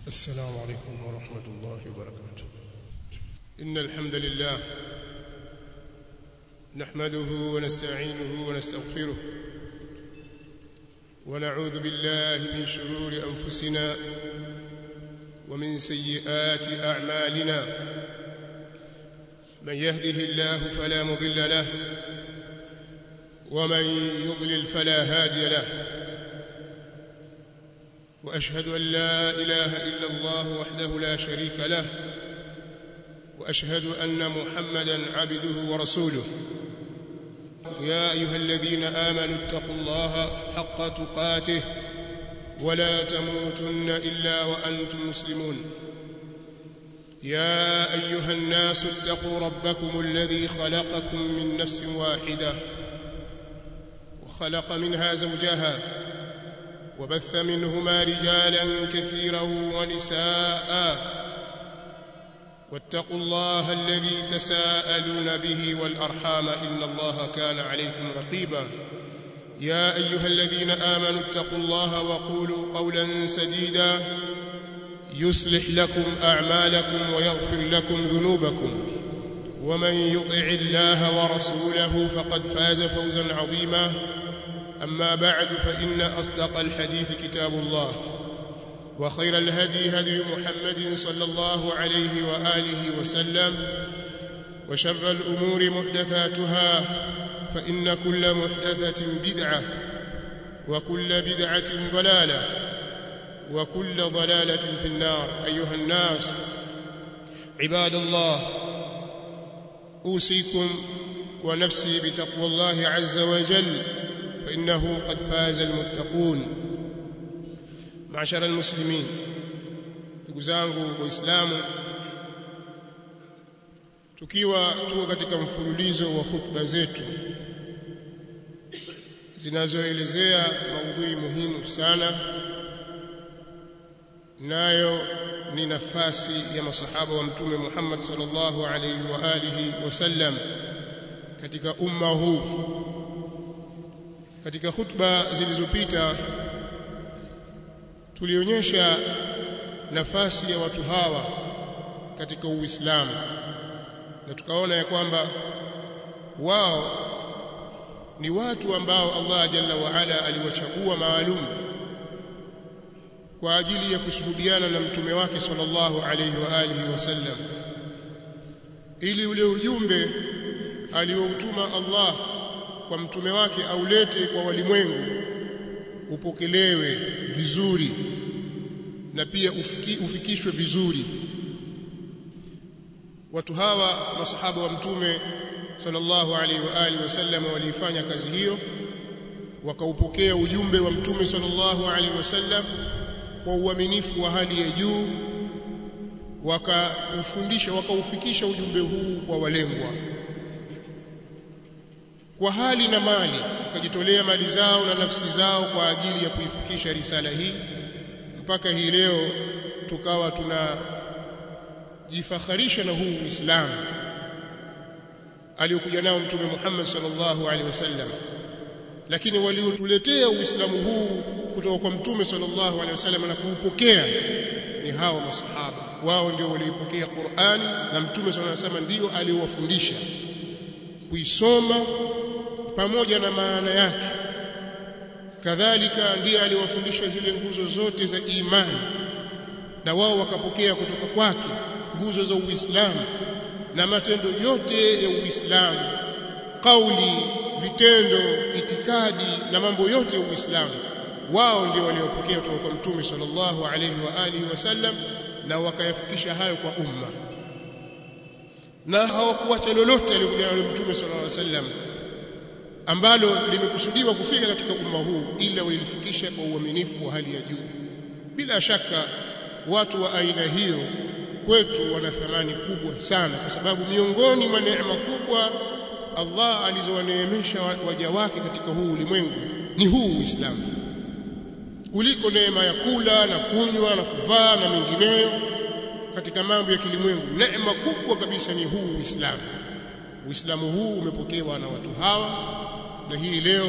السلام عليكم ورحمة الله وبركاته إن الحمد لله نحمده ونستعينه ونستغفره ونعوذ بالله من شرور أنفسنا ومن سيئات أعمالنا من يهده الله فلا مضل له ومن يضلل فلا هادي له واشهد ان لا اله الا الله وحده لا شريك له واشهد ان محمدا عبده ورسوله يا ايها الذين امنوا اتقوا الله حق تقاته ولا تموتن الا وانتم مسلمون يا ايها الناس اتقوا ربكم الذي خلقكم من نفس واحده وخلق منها زوجها وبث منهما رجالا كثيرا ونساء واتقوا الله الذي تساءلون به والارحام ان الله كان عليكم رقيبا يا ايها الذين امنوا اتقوا الله وقولوا قولا سديدا يصلح لكم اعمالكم ويغفر لكم ذنوبكم ومن يطع الله ورسوله فقد فاز فوزا عظيما أما بعد فإن أصدق الحديث كتاب الله وخير الهدي هدي محمد صلى الله عليه وآله وسلم وشر الأمور محدثاتها فإن كل محدثة بدعة وكل بدعة ضلالة وكل ضلالة في النار أيها الناس عباد الله أوصيكم ونفسي بتقوى الله عز وجل فإنه قد فاز المتقون معشر المسلمين ndugu zangu waislamu tukiwa tuko katika mfululizo wa khutba zetu zinazoelezea maudhui muhimu sana nayo ni nafasi ya masahaba wa mtume Muhammad sallallahu alaihi wa alihi wasallam katika umma huu katika khutba zilizopita tulionyesha nafasi ya watu hawa katika Uislamu na tukaona ya kwamba wao ni watu ambao Allah Jalla wa Ala aliwachagua maalum kwa ajili ya kusuhudiana na mtume wake sallallahu alayhi wa alihi wasallam ili ule ujumbe alioutuma Allah kwa mtume wake aulete kwa walimwengu upokelewe vizuri na pia ufiki, ufikishwe vizuri watu hawa masahaba wa mtume sallallahu alaihi wa alihi wasallam walifanya kazi hiyo wakaupokea ujumbe wa mtume sallallahu alaihi wasallam kwa uaminifu wa hali ya juu wakaufundisha wakaufikisha ujumbe huu kwa walengwa kwa hali na mali wakajitolea mali zao na nafsi zao kwa ajili ya kuifikisha risala hii mpaka hii leo tukawa tunajifakharisha na huu Uislamu aliokuja nao mtume Muhammad sallallahu alaihi wasallam lakini waliotuletea Uislamu huu kutoka kwa mtume sallallahu alaihi wasallam na kuupokea ni hao masahaba wao ndio walioipokea Qur'an na mtume sallallahu alaihi wasallam ndio aliowafundisha kuisoma pamoja na maana yake kadhalika ndiye aliwafundisha zile nguzo zote za imani na wao wakapokea kutoka kwake nguzo za Uislamu na matendo yote ya Uislamu kauli vitendo itikadi na mambo yote ya Uislamu wao ndio waliopokea kutoka kwa mtume sallallahu alaihi wa alihi wasallam na wakayafikisha hayo kwa umma na hawakuacha lolote aliyokuja nalo mtume sallallahu alaihi wasallam ambalo limekusudiwa kufika katika umma huu ila walilifikisha kwa uaminifu wa hali ya juu bila shaka watu wa aina hiyo kwetu wana thamani kubwa sana kwa sababu miongoni mwa neema kubwa Allah alizowaneemesha waja wake katika huu ulimwengu ni huu Uislamu kuliko neema ya kula na kunywa na kuvaa na mengineyo katika mambo ya kilimwengu neema kubwa kabisa ni huu Uislamu Uislamu huu umepokewa na watu hawa na hii leo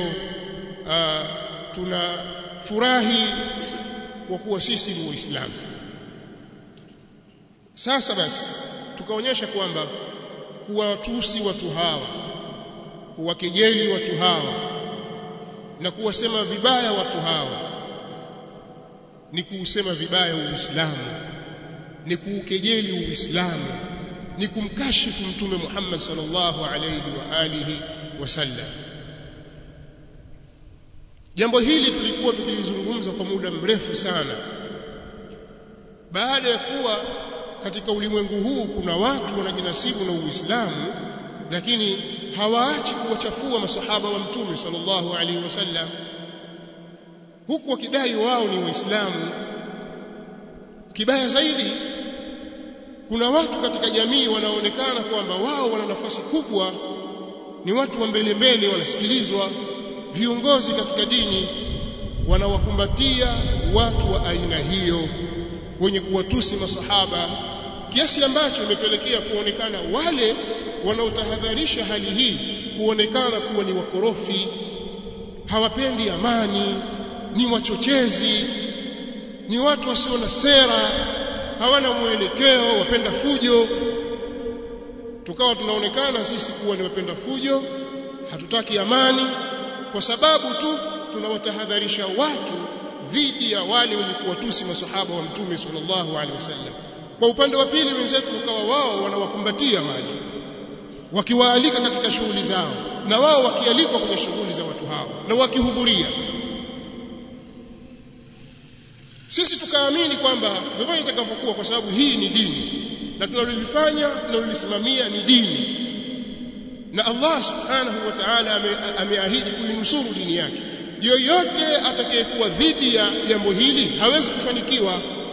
uh, tuna furahi kwa kuwa sisi ni waislamu sasa basi tukaonyesha kwamba kuwatusi watu hawa kuwakejeli watu hawa na kuwasema vibaya watu hawa ni kuusema vibaya Uislamu ni kuukejeli Uislamu ni kumkashifu mtume Muhammad sallallahu alayhi wa alihi wasallam jambo hili tulikuwa tukilizungumza kwa muda mrefu sana baada ya kuwa katika ulimwengu huu kuna watu wanajinasibu na Uislamu lakini hawaachi kuwachafua masahaba wa mtume sallallahu alaihi wasallam huku wakidai wao ni waislamu kibaya zaidi kuna watu katika jamii wanaonekana kwamba wao wana nafasi kubwa ni watu wa mbele mbele wanasikilizwa viongozi katika dini wanawakumbatia watu wa aina hiyo wenye kuwatusi masahaba kiasi ambacho imepelekea kuonekana wale wanaotahadharisha hali hii kuonekana kuwa ni wakorofi hawapendi amani ni wachochezi ni watu wasio na sera hawana mwelekeo wapenda fujo tukawa tunaonekana sisi kuwa ni wapenda fujo hatutaki amani kwa sababu tu tunawatahadharisha watu dhidi ya wale wenye kuwatusi masahaba wa mtume sallallahu alaihi wasallam kwa upande wa pili wenzetu ukawa wao wanawakumbatia wale wakiwaalika katika shughuli zao na wao wakialikwa kwenye shughuli za watu hao na wakihudhuria sisi tukaamini kwamba vyovyote itakavyokuwa kwa sababu hii ni dini na tunalolifanya tunalolisimamia ni dini na Allah subhanahu wa ta'ala ameahidi kuinusuru dini yake yoyote atakayekuwa dhidi ya jambo hili hawezi kufanikiwa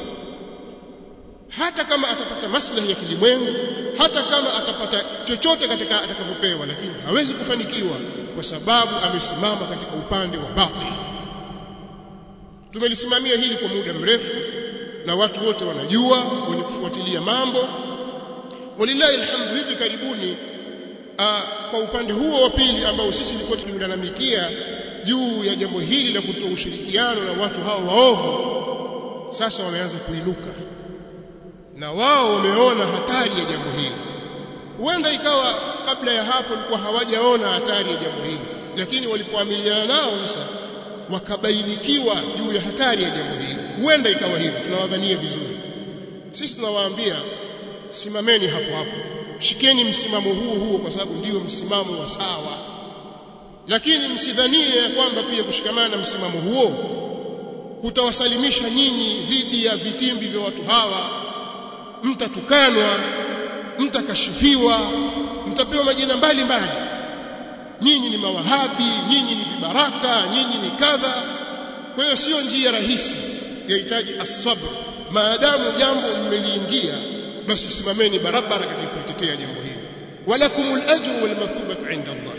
hata kama atapata maslahi ya kilimwengu hata kama atapata chochote katika atakavyopewa lakini hawezi kufanikiwa kwa sababu amesimama katika upande wa batil tumelisimamia hili kwa muda mrefu na watu wote wanajua wenye kufuatilia mambo walillahi alhamdu hivi karibuni aa, kwa upande huo wa pili ambao sisi tulikuwa tukilalamikia juu ya jambo hili la kutoa ushirikiano na watu hao waovu sasa wameanza kuinuka na wao wameona hatari ya jambo hili huenda ikawa kabla ya hapo walikuwa hawajaona hatari ya jambo hili lakini walipoamiliana nao sasa wakabainikiwa juu ya hatari ya jambo hili huenda ikawa hivyo tunawadhania vizuri sisi tunawaambia simameni hapo hapo shikeni msimamo huo huo kwa sababu ndio msimamo wa sawa lakini msidhanie ya kwamba pia kushikamana na msimamo huo kutawasalimisha nyinyi dhidi ya vitimbi vya watu hawa mtatukanwa mtakashifiwa mtapewa majina mbalimbali nyinyi ni mawahabi nyinyi ni vibaraka nyinyi ni kadha kwa hiyo sio njia rahisi yahitaji asabr maadamu jambo mmeliingia basi simameni barabara katika kulitetea jambo hili walakumul ajru wal mathubatu inda Allah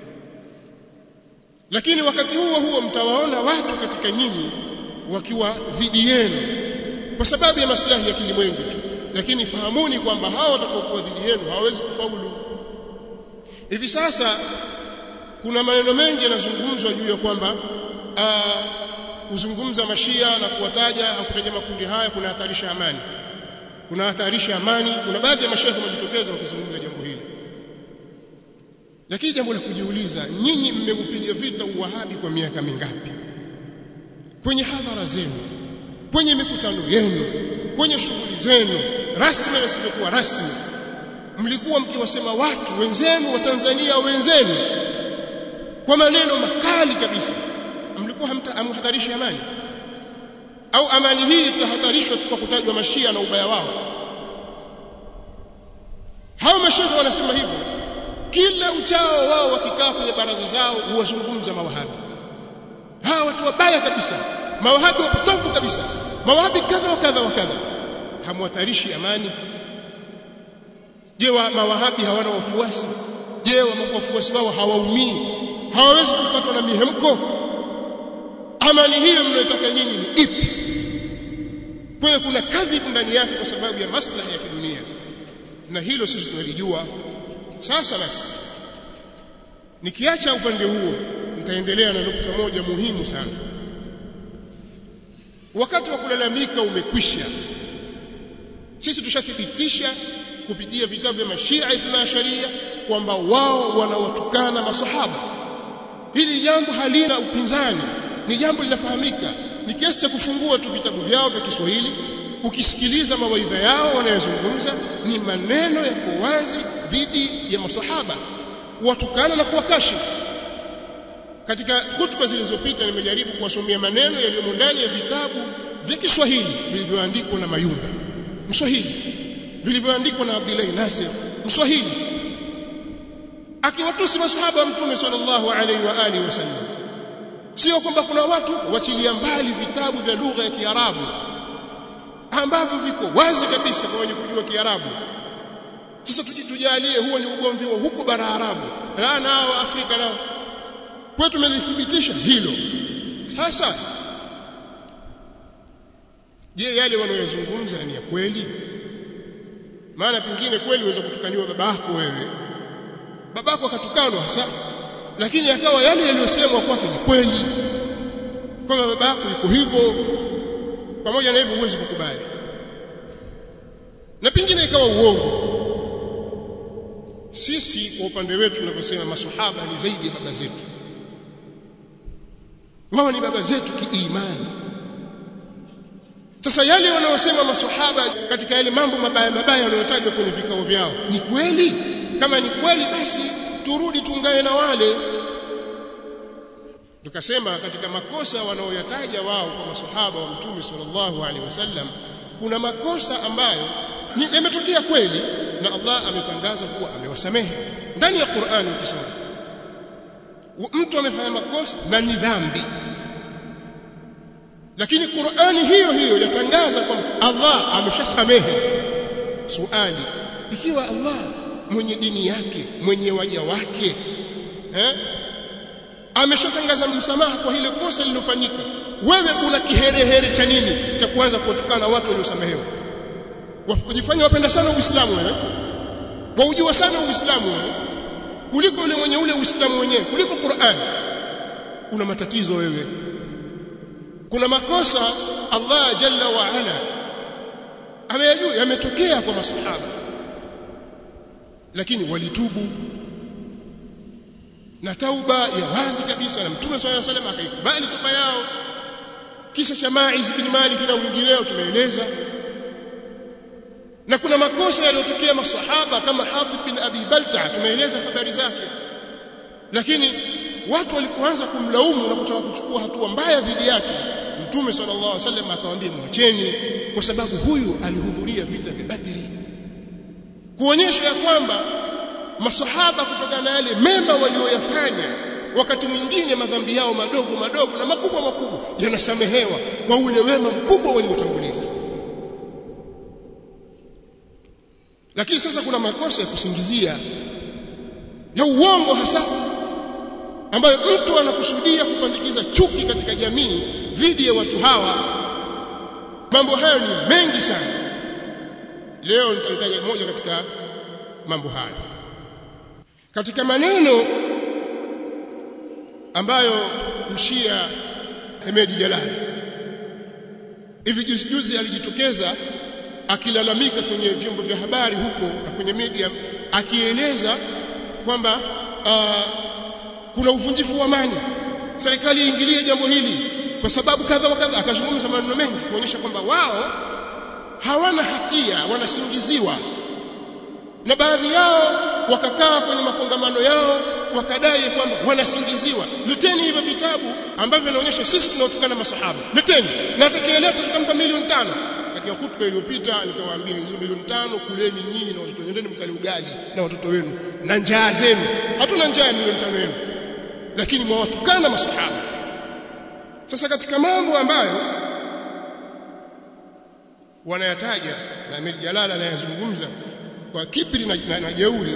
lakini wakati huo huo mtawaona watu katika nyinyi wakiwa dhidi yenu kwa sababu ya maslahi ya kilimwengu tu lakini fahamuni kwamba hao watakaokuwa dhidi yenu hawawezi kufaulu hivi sasa kuna maneno mengi yanazungumzwa juu ya kwamba kuzungumza mashia na kuwataja au kutaja makundi haya kuna hatarisha amani kuna hatarisha amani kuna baadhi ya mashehe wamejitokeza wakizungumza jambo hili lakini jambo la kujiuliza nyinyi mmeupiga vita uwahabi kwa miaka mingapi kwenye hadhara zenu kwenye mikutano yenu kwenye shughuli zenu rasmi na zisizokuwa rasmi mlikuwa mkiwasema watu wenzenu wa Tanzania wenzenu kwa maneno makali kabisa mlikuwa hamhadharishi amani au amani hii itahatarishwa tu kwa kutajwa mashia na ubaya wao hao mashehe wanasema hivyo kila uchao wao wakikaa kwenye baraza zao huwazungumza mawahabi hawa watu wabaya kabisa mawahabi wapotofu kabisa mawahabi kadha wa kadha wa kadha hamwatarishi amani je wa mawahabi hawana wafuasi je wafuasi wao hawaumii hawawezi kupatwa na mihemko amani hiyo mnayotaka nyinyi ni ipi kwa hiyo kuna kadhibu ndani yake kwa sababu ya maslahi ya kidunia na hilo sisi tunalijua sasa basi nikiacha upande huo nitaendelea na nukta moja muhimu sana wakati wa kulalamika umekwisha sisi tushathibitisha kupitia vitabu vya mashia ithna sharia kwamba wao wanawatukana masahaba hili jambo halina upinzani ni jambo linafahamika ni kiasi cha kufungua tu vitabu vyao vya Kiswahili ukisikiliza mawaidha yao wanayozungumza ni maneno yako wazi dhidi ya masahaba kuwatukana na kuwakashifu katika hutuba zilizopita nimejaribu kuwasomea maneno yaliyomo ndani ya vitabu vya Kiswahili vilivyoandikwa na Mayunga Mswahili vilivyoandikwa na Abdullah Nasir Mswahili akiwatusi masahaba wa Mtume sallallahu alaihi wa alihi wasallam sio kwamba kuna watu wachilia mbali vitabu vya lugha ya Kiarabu ambavyo viko wazi kabisa kwa wenye kujua Kiarabu sasa tujitujalie huo ni ugomvi wa huko bara Arabu na nao Afrika nao kwetu tumelithibitisha hilo sasa je yale wanayozungumza ni ya kweli maana pengine kweli uweza kutukaniwa babako wewe babako akatukanwa hasa lakini akawa yale yaliyosemwa kwake ni kweli kwamba babako yuko hivyo pamoja na hivyo huwezi kukubali na pengine ikawa uongo sisi kwa upande wetu tunavyosema maswahaba ni zaidi ya baba zetu wao ni baba zetu kiimani sasa yale wanaosema maswahaba katika yale mambo mabaya mabaya yanayotajwa kwenye vikao vyao ni kweli kama ni kweli basi turudi tungae na wale tukasema katika makosa wanaoyataja wao kwa maswahaba wa mtume sallallahu alaihi wasallam kuna makosa ambayo yametokea kweli na Allah ametangaza kuwa amewasamehe ndani ya Qur'ani ukisoma mtu amefanya makosa na ni dhambi lakini Qur'ani hiyo hiyo yatangaza kwamba Allah ameshasamehe suali ikiwa Allah mwenye dini yake mwenye waja wake eh ameshatangaza msamaha kwa ile kosa lilofanyika wewe una kiherehere cha nini cha kuanza kuwatukana watu waliosamehewa wajifanya wapenda sana Uislamu wewe waujua sana Uislamu wewe kuliko yule mwenye ule Uislamu wenyewe kuliko Qur'an una matatizo wewe kuna makosa Allah jalla wa ala ameyajua yametokea kwa masahaba lakini walitubu na tauba ya wazi kabisa na Mtume swalla salam akaikubali toba yao kisa cha Maiz bin Malik na wengineo tumeeleza na kuna makosa yaliyotokea masahaba kama Hatib bin Abi Balta tumeeleza habari zake lakini watu walipoanza kumlaumu na kutaka kuchukua hatua mbaya dhidi yake Mtume sallallahu alaihi wasallam akawaambia mwacheni kwa sababu huyu alihudhuria vita vya Badri kuonyesha ya kwamba masahaba kutokana na yale mema walioyafanya wakati mwingine madhambi yao madogo madogo na makubwa makubwa yanasamehewa kwa ule wema mkubwa waliotanguliza lakini sasa kuna makosa ya kusingizia ya uongo hasa ambayo mtu anakusudia kupandikiza chuki katika jamii dhidi ya watu hawa mambo hayo ni mengi sana leo nitahitaji moja katika mambo hayo katika maneno ambayo mshia Hemedi Jalali hivi juzi juzi alijitokeza akilalamika kwenye vyombo vya habari huko na kwenye media akieleza kwamba uh, kuna uvunjifu wa amani serikali iingilie jambo hili kwa sababu kadha wa kadha akazungumza maneno mengi kuonyesha kwamba wao hawana hatia wanasingiziwa na baadhi yao wakakaa kwenye makongamano yao wakadai kwamba wanasingiziwa leteni hivyo vitabu ambavyo vinaonyesha sisi tunaotokana masahaba leteni na atakayeleta tutampa milioni tano katika hutuba iliyopita nikawaambia hizo milioni tano kuleni nyinyi na watoto wenu mkale ugali na watoto wenu na njaa zenu hatuna njaa ya milioni tano yenu lakini mwawatukana masahaba sasa katika mambo ambayo wanayataja na Ahmed Jalala anayazungumza kwa kibri na, na, na jeuri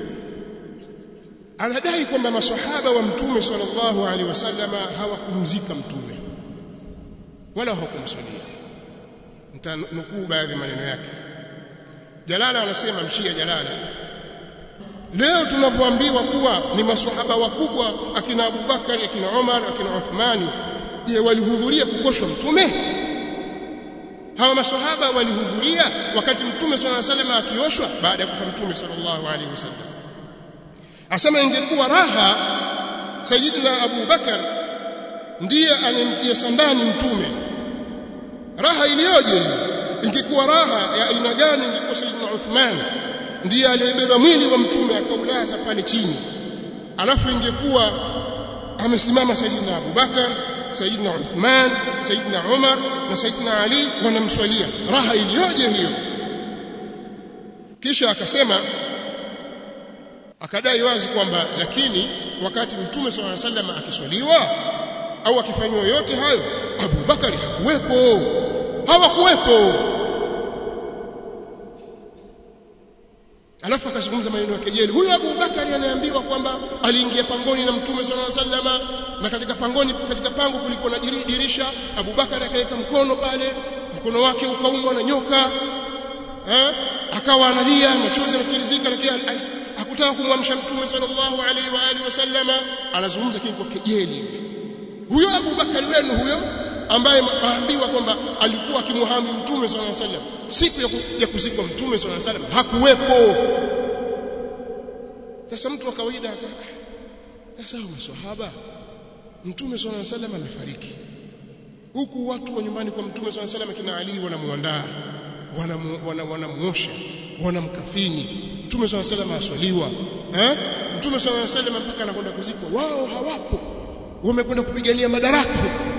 anadai kwamba maswahaba wa mtume sallallahu alaihi wasallama hawakumzika mtume wala hawakumswalia nitanukuu baadhi maneno yake Jalala anasema mshia Jalala leo tunavyoambiwa kuwa ni maswahaba wakubwa akina Abubakar akina Umar akina Uthmani je walihudhuria kukoshwa mtume hawa maswahaba walihudhuria wakati mtume sallallahu alaihi wasallam akioshwa baada ya kufa mtume sallallahu alaihi wasallam asema ingekuwa raha sayyidina Abu Bakar ndiye anemtia sandani mtume raha iliyoje ingekuwa raha ya aina gani ingekuwa sayyidina Uthman ndiye aliyebeba mwili wa mtume akaulaza pale chini alafu ingekuwa amesimama sayyidina Abu Bakar sayyidina Uthman sayyidina Umar na sayyidina Ali wanamswalia raha iliyoje hiyo kisha akasema akadai wazi kwamba lakini wakati mtume swalla sallam akiswaliwa au akifanywa yote hayo Abu Bakari hakuwepo hawakuwepo alafu akazungumza maneno ya kejeli huyo Abu Bakari anaambiwa kwamba aliingia pangoni na mtume sallallahu alaihi wasallam na katika pangoni katika pango kulikuwa na dirisha Abu Bakari akaweka mkono pale mkono wake ukaumwa na nyoka eh akawa analia machozi yanatirizika lakini hakutaka kumwamsha mtume sallallahu alaihi wa alihi wasallama anazungumza kile kwa kejeli huyo Abu Bakari wenu huyo ambaye maambiwa kwamba alikuwa akimhami mtume sallallahu alaihi wasallam siku ya, ya kuzikwa mtume sallallahu alaihi wasallam hakuwepo sasa mtu wa kawaida sasa maswahaba mtume sallallahu alaihi wasallam amefariki huku watu wa nyumbani kwa mtume sallallahu alaihi wasallam kina Ali wanamuandaa wanamuosha wanamkafini mtume swalla sallam aswaliwa eh mtume swalla sallam mpaka anakwenda kuzikwa wao hawapo wamekwenda kupigania madaraka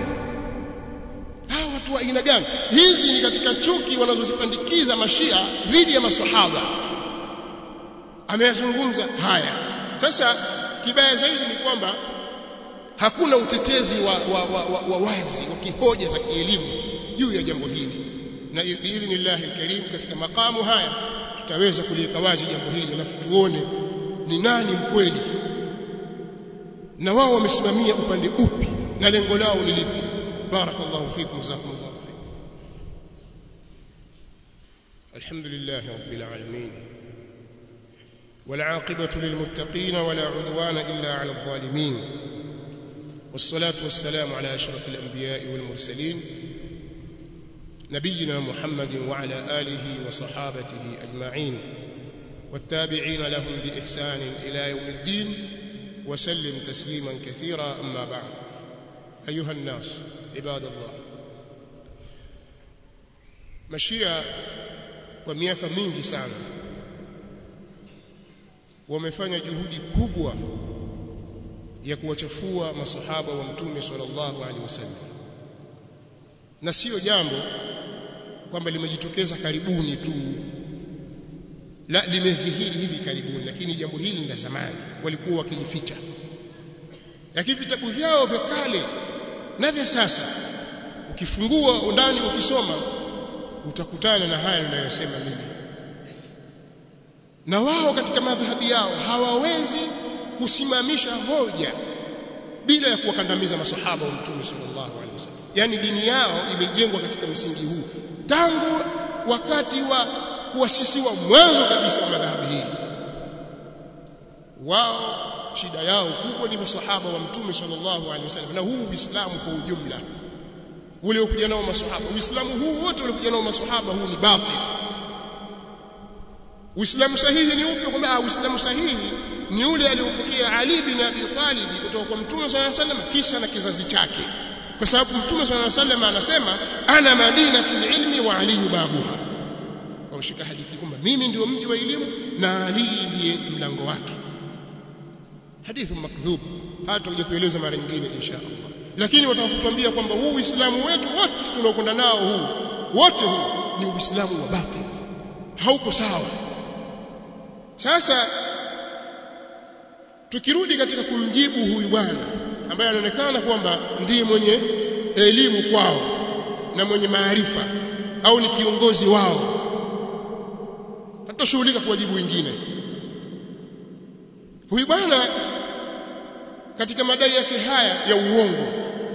hao watu wa aina gani hizi ni katika chuki wanazozipandikiza mashia dhidi ya maswahaba ameyazungumza haya sasa kibaya zaidi ni kwamba hakuna utetezi wa, wa, wa, wa, wa wazi wa kihoja za kielimu juu ya jambo hili na biidhnillahi alkarim katika makamu haya tutaweza kuliweka wazi jambo hili alafu tuone ni nani mkweli na wao wamesimamia upande upi na lengo lao ni lipi barakallahu fikum jazakumullahu khair alhamdulillah rabbil alamin والعاقبة للمتقين ولا عدوان إلا على الظالمين والصلاة والسلام على أشرف الأنبياء والمرسلين نبينا محمد وعلى آله وصحابته أجمعين والتابعين لهم بإحسان إلى يوم الدين وسلم تسليما كثيرا أما بعد أيها الناس عباد الله مشيا وميaka mingi sana wamefanya juhudi kubwa ya kuwachafua masahaba wa mtume sallallahu alaihi wasallam na sio jambo kwamba limejitokeza karibuni tu la limedhihiri hivi karibuni lakini jambo hili ni la zamani walikuwa wakilificha lakini vitabu vyao vya kale na vya sasa ukifungua ndani ukisoma utakutana na haya ninayosema mimi na wao katika madhhabi yao hawawezi kusimamisha hoja bila ya kuwakandamiza masahaba wa mtume sallallahu alaihi wasallam yani dini yao imejengwa katika msingi huu tangu wakati wa kuasisiwa mwanzo kabisa wa madhahabi hii wao shida yao kubwa ni masahaba wa mtume sallallahu alaihi wasallam na huu uislamu kwa ujumla uliokuja nao masahaba uislamu huu wote uliokuja nao masahaba huu ni batil uislamu sahihi ni upi kwamba uislamu sahihi ni ule aliopokea Ali bin Abi Talib kutoka kwa mtume sallallahu alaihi wasallam kisha na kizazi chake kwa sababu mtume sallallahu alaihi wasallam anasema ana madinatul ilmi wa ali babuha wameshika hadithi kwamba mimi ndio mji wa elimu na Ali ndiye mlango wake hadithu makdhub hata tutakuja kueleza mara nyingine insha Allah lakini watakutuambia kwamba huu uislamu wetu wote tunaokwenda nao huu wote huu ni uislamu wa batil hauko sawa sasa tukirudi katika kumjibu huyu bwana ambaye anaonekana kwamba ndiye mwenye elimu kwao na mwenye maarifa au ni kiongozi wao hatoshughulika kuwajibu wengine huyu bwana katika madai yake haya ya uongo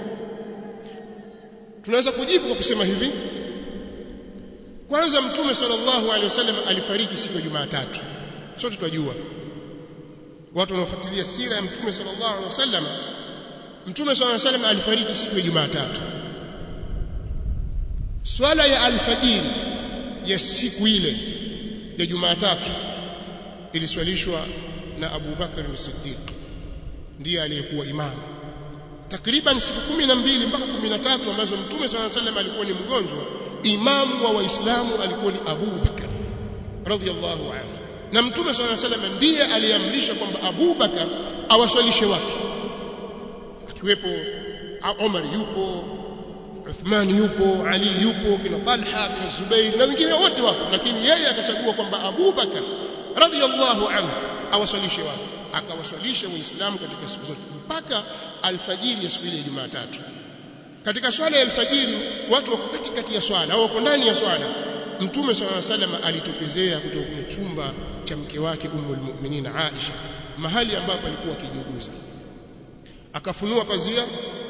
tunaweza kujibu kwa kusema hivi kwanza mtume sallallahu alaihi wasallam alifariki siku ya Jumatatu sote tunajua watu wanaofuatilia sira ya mtume sallallahu alaihi wasallam mtume sallallahu alaihi wasallam alifariki siku ya Jumatatu swala ya alfajiri ya siku ile ya Jumatatu iliswalishwa na Abu Bakar as-Siddiq ndiye aliyekuwa imamu takriban siku kumi na mbili mpaka kumi na tatu ambazo Mtume swalla sallam alikuwa ni mgonjwa imamu wa Waislamu alikuwa ni Abu Bakar radhiyallahu anhu na Mtume swalla sallam ndiye aliamrisha kwamba Abu Bakar awaswalishe watu akiwepo Umar yupo Uthman yupo Ali yupo kina Talha kina Zubair na wengine wote wapo lakini yeye akachagua kwamba Abu Bakar radhiyallahu anhu awaswalishe watu akawaswalisha waislamu katika siku zote mpaka alfajiri ya siku ile ya Jumatatu katika swala ya alfajiri watu wako katikati ya swala au wako ndani ya swala mtume swalla sallam alitokezea kutoka kwenye chumba cha mke wake ummul mu'minin Aisha mahali ambapo alikuwa akijiuguza akafunua pazia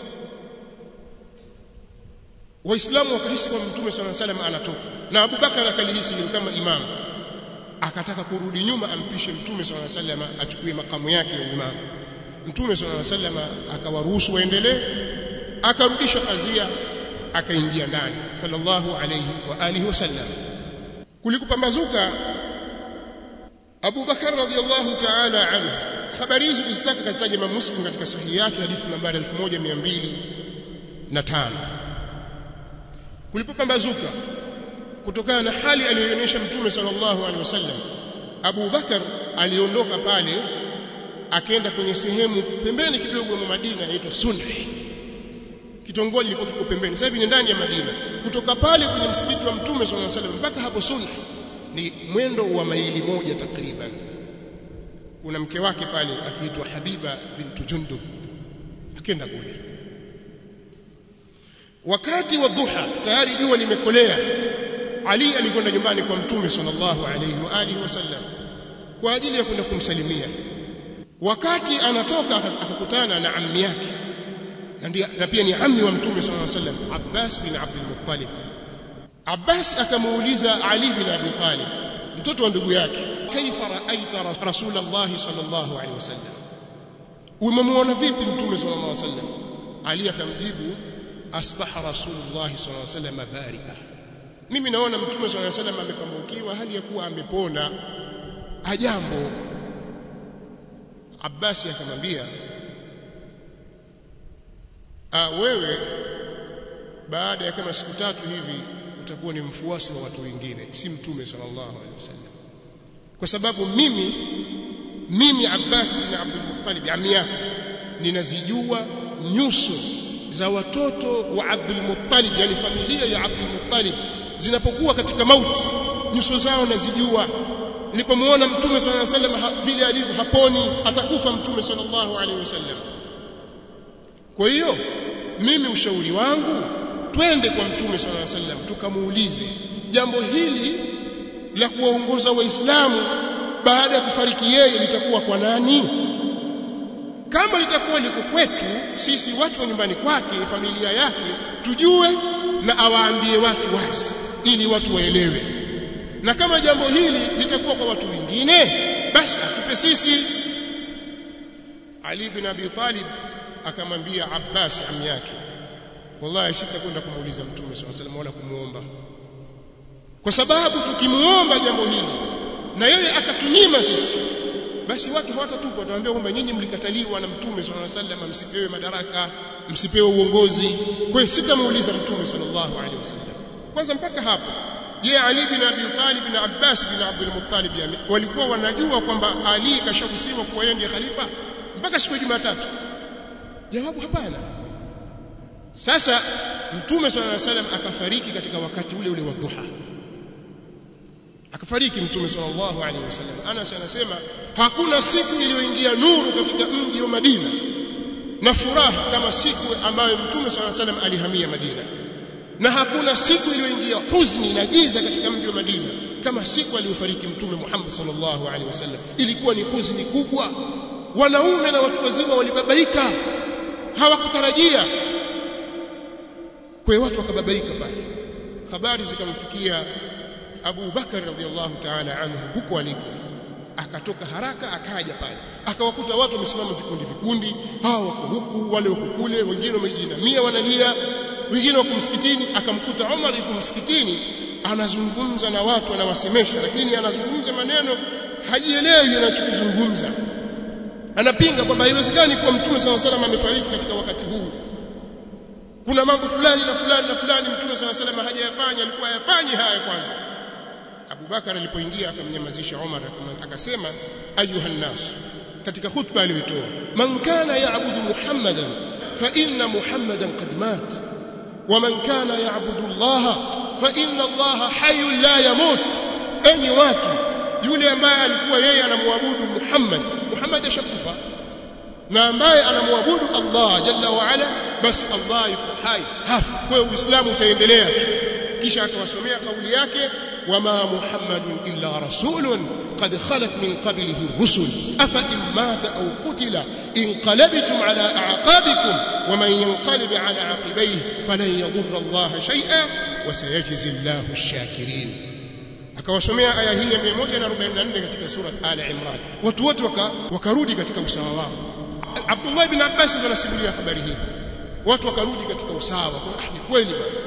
waislamu wakahisi kwamba mtume swalla sallam anatoka na Abu Bakar akalihisi ni kama imamu akataka kurudi nyuma ampishe mtume swalla sallam achukue makamu yake ya imamu mtume swalla sallam akawaruhusu waendelee akarudisha pazia akaingia ndani sallallahu alayhi wa alihi wasallam kulikupambazuka Abu Bakar radhiyallahu ta'ala anhu habari hizi kuzitaka katika Imam Muslim katika sahihi yake hadithi nambari 1205 kulipopambazuka kutokana na hali aliyoonyesha mtume sallallahu alaihi wasallam Abu Bakar aliondoka pale akaenda kwenye sehemu pembeni kidogo mwa Madina inaitwa Sunhi kitongoji kilikuwa kiko pembeni sasa hivi ni ndani ya Madina kutoka pale kwenye msikiti wa mtume sallallahu alaihi wasallam mpaka hapo Sunhi ni mwendo wa maili moja takriban kuna mke wake pale akiitwa Habiba bintu Jundub akaenda kule wakati wa dhuha tayari jua limekolea Ali alikwenda nyumbani kwa mtume sallallahu alaihi wa alihi wasallam kwa ajili ya kwenda kumsalimia wakati anatoka akakutana na ammi yake na, ndiye, na pia ni ammi wa mtume sallallahu alaihi wasallam Abbas bin Abdul Muttalib Abbas akamuuliza Ali bin Abi Talib mtoto wa ndugu yake kaifa raaita rasulullah sallallahu alaihi wasallam umemuona vipi mtume sallallahu alaihi wasallam Ali akamjibu asbaha rasulullah sallallahu alaihi wasallam barika mimi naona mtume sallallahu alaihi wasallam amepambukiwa hali ya kuwa amepona ajambo Abbasi akamwambia ah wewe baada ya kama siku tatu hivi utakuwa ni mfuasi wa watu wengine si mtume sallallahu alaihi wasallam kwa sababu mimi mimi Abbas bin Abdul Muttalib ami yako ninazijua nyuso za watoto wa Abdul Muttalib yani familia ya Abdul Muttalib zinapokuwa katika mauti nyuso zao nazijua nilipomuona mtume sallallahu alaihi wasallam vile alivyo haponi atakufa mtume sallallahu alaihi wasallam kwa hiyo mimi ushauri wangu twende kwa mtume sallallahu alaihi wasallam tukamuulize jambo hili la kuwaongoza waislamu baada ya kufariki yeye litakuwa kwa nani kama litakuwa liko kwetu sisi watu wa nyumbani kwake familia yake tujue na awaambie watu wazi ili watu waelewe na kama jambo hili litakuwa kwa watu wengine basi atupe sisi Ali bin Abi Talib akamwambia Abbas ami yake wallahi sitakwenda kumuuliza mtume swalla salam wala kumuomba kwa sababu tukimuomba jambo hili na yeye akatunyima sisi basi watu hawatatupa watawaambia kwamba nyinyi mlikataliwa na mtume sallallahu alaihi wasallam msipewe madaraka msipewe uongozi kwa hiyo sitamuuliza mtume sallallahu alaihi wasallam kwanza mpaka hapo je Ali bin Abi Talib na Abbas bin Abdul Muttalib walikuwa wanajua kwamba Ali kashakusiwa kuwa yeye ndiye khalifa mpaka siku ya Jumatatu jawabu hapana sasa mtume sallallahu alaihi wasallam akafariki katika wakati ule ule wa dhuha akafariki mtume sallallahu alaihi wasallam Anas anasema hakuna siku iliyoingia nuru katika mji wa Madina na furaha kama siku ambayo mtume sallallahu alaihi wasallam alihamia Madina na hakuna siku iliyoingia huzuni na giza katika mji wa Madina kama siku aliyofariki mtume Muhammad sallallahu alaihi wasallam ilikuwa ni huzuni kubwa wanaume na watu wazima walibabaika hawakutarajia kwa hiyo watu wakababaika pale habari zikamfikia Abu Bakar radhiallahu ta'ala anhu huko aliko akatoka haraka akaja pale akawakuta watu wamesimama vikundi vikundi hao wako huku wale wako kule wengine wamejinamia wanalia wengine wako msikitini akamkuta Umar yuko msikitini anazungumza na watu anawasemesha lakini anazungumza maneno hajielewi anachokizungumza anapinga kwamba haiwezekani kuwa mtume swalla salam amefariki katika wakati huu kuna mambo fulani na fulani na fulani mtume swalla salam hajayafanya alikuwa ayafanyi haya kwanza Abu Bakar alipoingia akamnyamazisha Umar akasema ayuha nas katika khutba aliyotoa man kana ya'budu muhammadan fa inna muhammadan qad mat wa man kana ya'budu Allah fa inna Allah hayyun la yamut enyi watu yule ambaye alikuwa yeye anamwabudu Muhammad Muhammad ashakufa na ambaye anamwabudu Allah jalla wa ala basi Allah yuko hai hafi kwa uislamu utaendelea kisha akawasomea kauli yake wama muhammadun illa rasulun قد خلت من قبله الرسل أفإن مات أو قتل انقلبتم على أعقابكم ومن ينقلب على عقبيه فلن يضر الله شيئا وسيجزي الله الشاكرين akawasomea aya hii ya 144 katika sura Al Imran watu wote wakarudi katika usawa wao Abdullah ibn Abbas ndiye anasimulia habari hii watu wakarudi katika usawa ah ni kweli bwana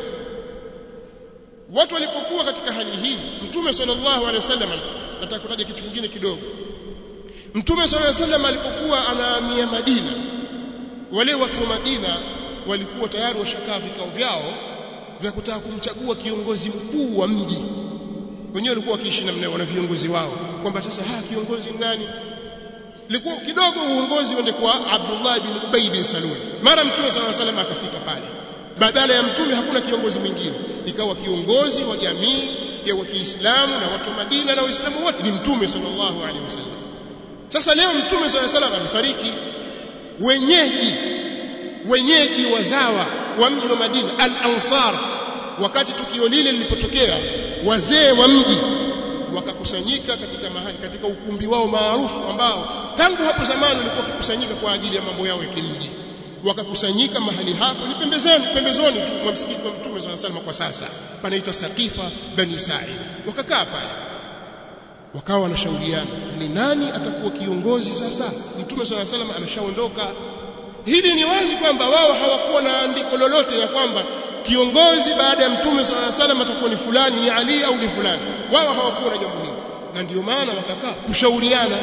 watu walipokuwa katika hali hii mtume sallallahu alaihi wasallam nataka kutaja kitu kingine kidogo mtume sallallahu alaihi wasallam alipokuwa anahamia Madina wale watu wa Madina walikuwa tayari washakaa vikao vyao vya kutaka kumchagua kiongozi mkuu wa mji wenyewe walikuwa wakiishi namna wana viongozi wao kwamba sasa ha kiongozi nani ilikuwa kidogo uongozi uende kwa Abdullah bin Ubay bin Salul mara mtume sallallahu alaihi wasallam akafika pale badala ya mtume hakuna kiongozi mwingine ikawa kiongozi wa jamii ya wa Kiislamu na watu wa Madina na Waislamu wote ni mtume sallallahu alaihi wasallam sasa leo mtume sallallahu alaihi wasallam amefariki wenyeji wenyeji wazawa wa mji wa Madina al-Ansar wakati tukio lile lilipotokea wazee wa mji wakakusanyika katika mahali katika ukumbi wao maarufu ambao tangu hapo zamani walikuwa wakikusanyika kwa ajili ya mambo yao ya kimji wakakusanyika mahali hapo ni pembezoni pembezoni tu mwa msikiti wa Mtume swalla sallam kwa sasa panaitwa Saqifa Bani Sa'id wakakaa pale wakawa wanashauriana ni nani atakuwa kiongozi sasa Mtume swalla sallam ameshaondoka hili ni wazi kwamba wao hawakuwa na andiko lolote ya kwamba kiongozi baada ya mtume swalla alayhi wasallam atakuwa ni fulani ni Ali au ni fulani wao hawakuwa na jambo hili na ndio maana wakakaa kushauriana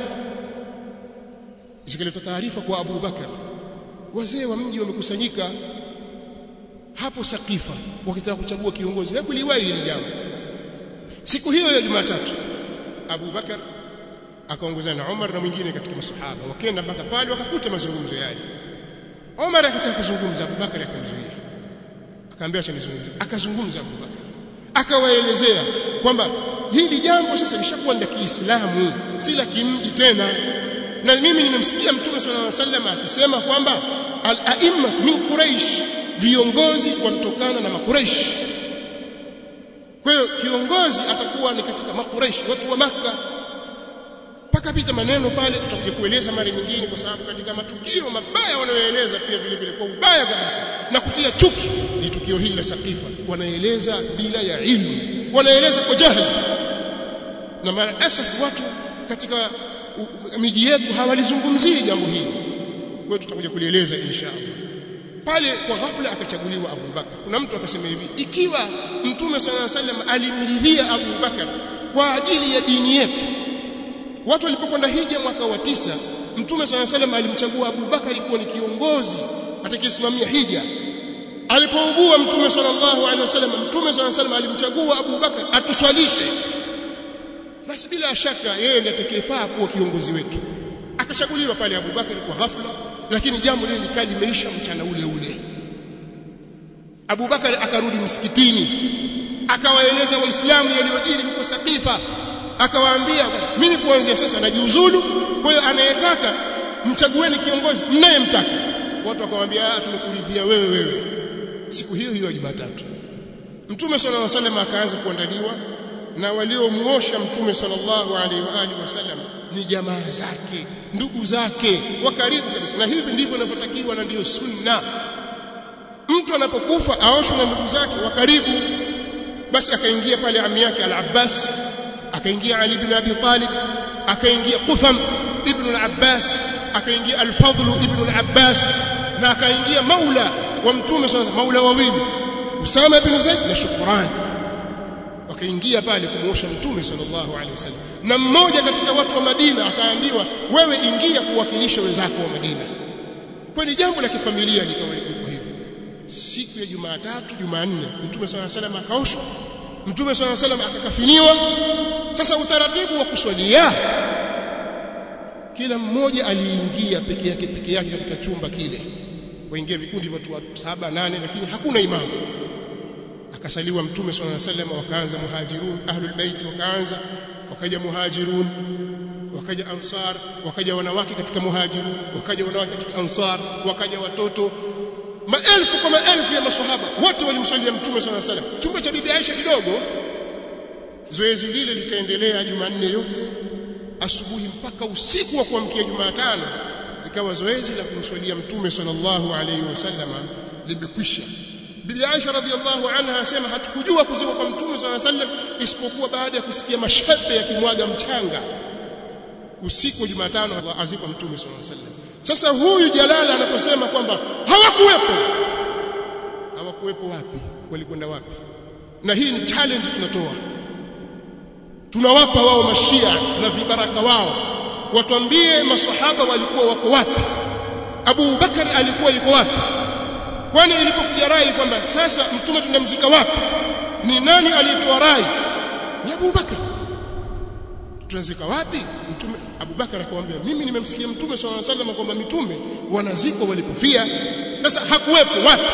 zikaleta taarifa kwa Abu Bakar wazee wa mji wamekusanyika hapo Sakifa wakitaka kuchagua kiongozi hebu liwahi hili jambo siku hiyo ya Jumatatu Abu Bakar akaongozana na Umar na mwingine katika masahaba wakaenda mpaka pale wakakuta mazungumzo yale Umar akataka kuzungumza Abu Bakar akamzuia akaambia acha nizungumze akazungumza Abu Bakar akawaelezea kwamba hili jambo sasa lishakuwa la Kiislamu si la kimji tena na mimi nimemsikia Mtume صلى الله عليه وسلم akisema kwamba al-a'imma min Quraysh viongozi wanatokana na makuraish kwa hiyo kiongozi atakuwa ni katika makuraish watu wa maka mpaka pita maneno pale tutakuja kueleza mara nyingine kwa sababu katika matukio mabaya wanayoeleza pia vile vile kwa ubaya kabisa na kutia chuki ni tukio hili la Saqifa wanaeleza bila ya ilmu wanaeleza kwa jahili na mara asaf watu katika miji yetu hawalizungumzii jambo hili kwa hiyo tutakuja kulieleza inshallah pale kwa ghafla akachaguliwa Abu Bakar kuna mtu akasema hivi ikiwa mtume sallallahu alaihi wasallam alimridhia Abu Bakar kwa ajili ya dini yetu watu walipokwenda hija mwaka wa tisa mtume sallallahu alaihi wasallam alimchagua Abu Bakar kuwa ni kiongozi atakayesimamia hija alipougua mtume sallallahu alaihi wasallam mtume sallallahu alaihi wasallam alimchagua Abu Bakar atuswalishe basi bila shaka yeye ndiye atakayefaa kuwa kiongozi wetu akachaguliwa pale Abu Bakar kwa ghafla lakini jambo lile likaa limeisha mchana ule ule Abu Bakar akarudi msikitini akawaeleza waislamu yaliyojiri huko Saqifa akawaambia mimi kuanzia sasa najiuzulu kwa hiyo anayetaka mchagueni kiongozi mnayemtaka watu wakamwambia ah tumekuridhia wewe wewe siku hiyo hiyo Jumatatu Mtume sallallahu alaihi wasallam akaanza kuandaliwa na waliomuosha Mtume sallallahu alaihi wa alihi wasallam ni jamaa zake ndugu zake wa karibu kabisa na hivi ndivyo inavyotakiwa na ndiyo sunna mtu anapokufa aoshwe na ndugu zake wa karibu basi akaingia pale ami yake al-Abbas akaingia Ali ibn Abi Talib akaingia Qutham ibn al-Abbas akaingia al-Fadl ibn al-Abbas na akaingia Maula wa mtume sana maula wawili Usama bin Zaid na Shukran wakaingia pale kumuosha mtume sallallahu alaihi wasallam na mmoja katika watu wa Madina akaambiwa wewe ingia kuwakilisha wenzako wa Madina kwa ni jambo la kifamilia likawa liko hivyo siku ya Jumatatu Jumanne mtume sallallahu alaihi wasallam akaoshwa mtume sallallahu alaihi wasallam akakafiniwa sasa utaratibu wa kuswalia kila mmoja aliingia peke yake peke yake katika chumba kile waingia vikundi watu wa saba nane lakini hakuna imamu akasaliwa mtume sallallahu alaihi wasallam wakaanza muhajirun ahlul bait wakaanza wakaja muhajirun wakaja ansar wakaja wanawake katika muhajirun wakaja wanawake katika ansar wakaja watoto maelfu kwa maelfu ya maswahaba wote walimswalia mtume sallallahu alaihi wasallam chumba cha bibi Aisha kidogo zoezi lile likaendelea Jumanne yote asubuhi mpaka usiku wa kuamkia Jumatano ikawa zoezi la kumswalia mtume sallallahu alaihi wasallam limekwisha Bibi Aisha radhiallahu anha asema hatukujua kuzima kwa mtume sallallahu alaihi wasallam isipokuwa baada ya kusikia mashabe yakimwaga mchanga usiku wa Jumatano azikwa mtume sallallahu alaihi wasallam sasa huyu Jalala anaposema kwamba hawakuwepo hawakuwepo wapi walikwenda wapi na hii ni challenge tunatoa tunawapa wao mashia na vibaraka wao watuambie maswahaba walikuwa wako wapi Abu Bakar alikuwa yuko wapi kwani ilipokuja rai kwamba sasa mtume tunamzika wapi ni nani aliyetoa rai ni Abu Bakar tunazika wapi mtume Abu Bakar akamwambia mimi nimemsikia mtume swalla alayhi wasallam kwamba mitume wanazikwa walipofia sasa hakuwepo wapi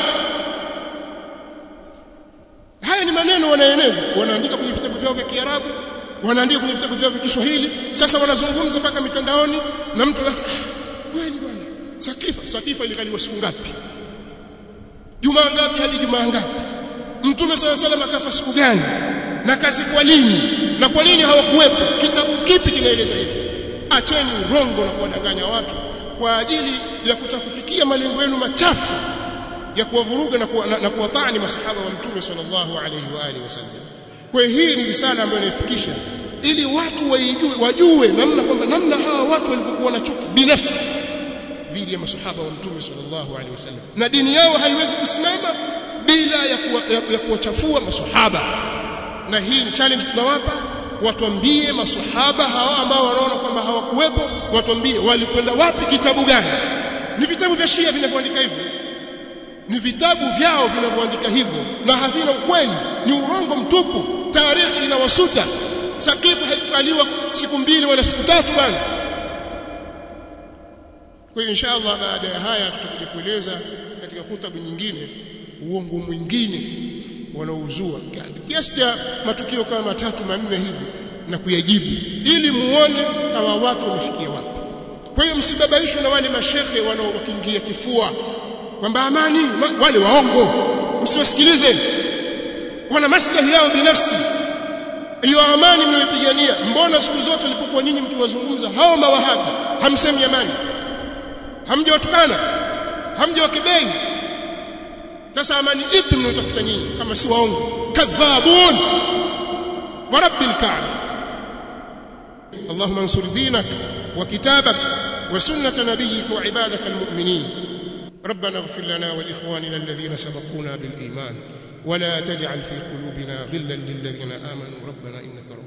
haya ni maneno wanaeneza wanaandika kwenye vitabu vyao vya Kiarabu wanaandika kwenye vitabu vyao vya Kiswahili sasa wanazungumza mpaka mitandaoni na mtu kweli bwana sakifa sakifa ilikaliwa siku ngapi jumaa ngapi hadi jumaa ngapi mtume swalla salam akafa siku gani na kazi kwa lini na kwa nini hawakuwepo kitabu kipi kinaeleza hivi acheni urongo na kuwadanganya watu kwa ajili ya kutaka kufikia malengo yenu machafu ya kuwavuruga na, kuwa, na, na kuwatani masahaba wa mtume sallallahu alaihi wa alihi wasallam kwa hii ni risala ambayo inaifikisha ili watu waijue wajue namna kwamba namna hawa watu walivyokuwa na chuki binafsi dhidi ya masahaba wa mtume sallallahu alaihi wasallam na dini yao haiwezi kusimama bila ya, kuwa, ya, ya kuwachafua masahaba na hii ni challenge tunawapa watuambie masahaba hawa ambao wanaona kwamba hawakuwepo watuambie walikwenda wapi kitabu gani ni vitabu vya Shia vinavyoandika hivyo ni vitabu vyao vinavyoandika hivyo na havina ukweli ni urongo mtupu tarehe inawasuta sakifu haikaliwa siku mbili wala siku tatu bana kwa hiyo inshallah baada ya haya tutakuja kueleza katika hutuba nyingine uongo mwingine wanaozua kiasi cha matukio kama matatu manne hivi na kuyajibu ili muone hawa watu wamefikia wapi kwa hiyo msibabaishwe na wale mashehe wanaowakingia kifua kwamba amani wale waongo msiwasikilize wana maslahi yao binafsi hiyo amani mnayoipigania mbona siku zote ulipokuwa nyinyi mkiwazungumza hao mawahabi hamsemi amani hamjawatukana hamjawakebei sasa amani ipi mnayotafuta nyinyi kama si waongo kadhabun wa rabbil kaaba اللهم انصر دينك وكتابك وسنة نبيك وعبادك المؤمنين ربنا اغفر لنا ولإخواننا الذين سبقونا بالإيمان ولا تجعل في قلوبنا غلا للذين آمنوا ربنا إنك رب